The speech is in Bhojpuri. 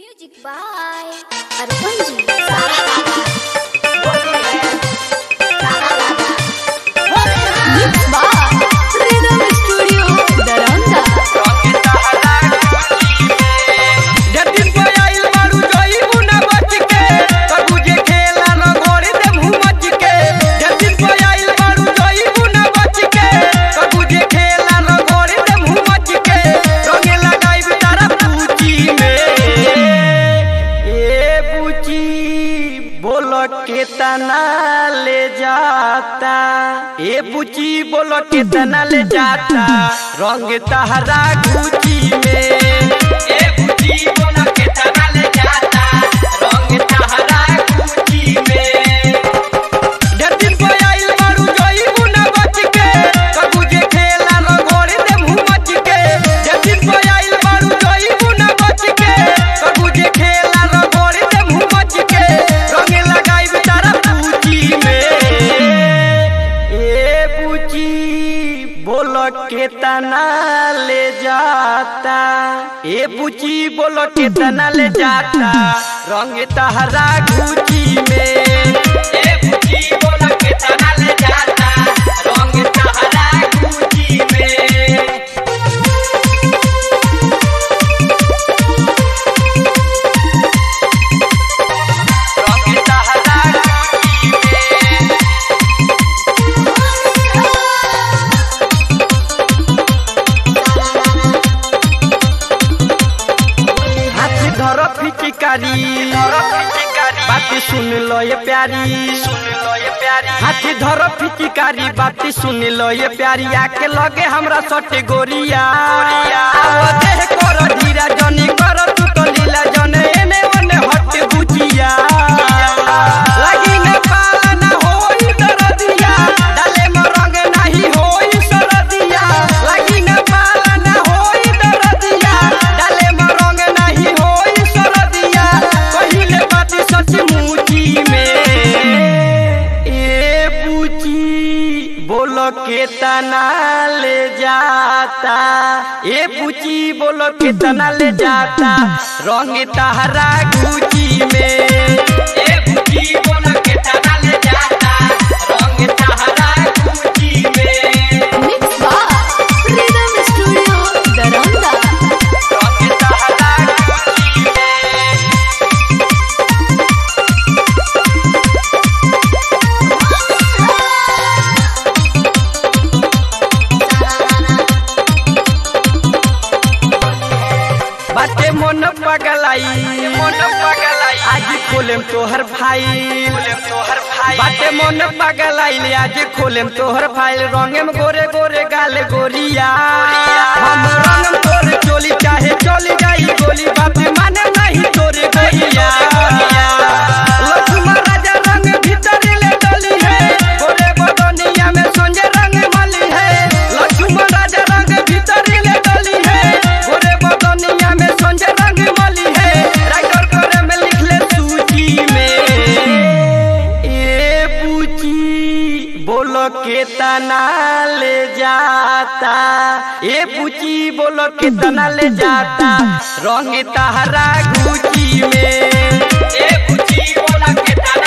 Music by Arpanji. Mix by Rhythm Studio, Daranda. Jatin पे आइल बारू जइबू ना बच के कबू जे खेला न गोरी दे मुंह मच के जतिन पे आइल बारू जइबू ना बच के कबू जे खेला न गोरी दे मुंह मच के रंगे लगाई तारा पूची में ए पूची बोलो के तना ले जाता ए पूची बोलो के तना ले जाता रंग तहरा गुची में ए पूची बोलो के तना ले जाता रंग तहरा गुची में जतिन पे आइल बारू जइबू ना बच के कबू जे खेला न गोरी दे मुंह मच के जतिन पे आइल बारू जइबू ना बच के कबू जे खेला न गोरी दे मुंह मच के रंगे लगाई तारा पूची में ए पूची बोलो के तना ले जाता ए पूची बोलो के तना ले जाता रंग तहरा गुची में ए पूची बोलो के तना ले जाता रंग तहरा गुची में रंग तहरा गुची में हाथ धर फिचिकारी बात सुन लो ये प्यारी सुन लो ये प्यारी हाथ धर फिचिकारी बात सुन लो ये प्यारी आके लगे हमरा सटे गोरिया आओ देह कर धीरा जनी कर तू तो लीला जने एने ओने हट बुचिया लगी न पाला न होई दरदिया डाले में रंग नहीं होई सरदिया लगी न पाला न होई दरदिया डाले में रंग नहीं होई सरदिया पहिले बात सच मुची में ए पूची बोलो के तना ले जाता ए पूची बोलो के तना ले जाता रंग तहरा गुची में ए पूची बोलो के तना ले जाता रंग तहरा गुची में Mix by Rhythm Studio, Daranda. रंग तहरा गुची में बाटे मन पगलाई मन पगलाई आज खोलेम तोहर फाइल खोलेम तोहर फाइल बाटे मन पगलाई आज खोलेम तोहर फाइल रंगेम गोरे गोरे गाल गोरिया हम रंगम तोर चोली चाहे चली जाई गोली बात माने नहीं तोरे गोरिया लक्ष्मण राजा रंग भीतर ले डली है गोरे बदनिया में संजय रंग मली है लक्ष्मण राजा रंग भीतर ले डली है गोरे बदनिया में संजय रंग मली है राइटर करे में लिख ले सूची में ए पूची बोलो के तना ले जाता ए पूची बोलो के तना ले जाता रंग तहरा गुची में ए पूची बोलो के तना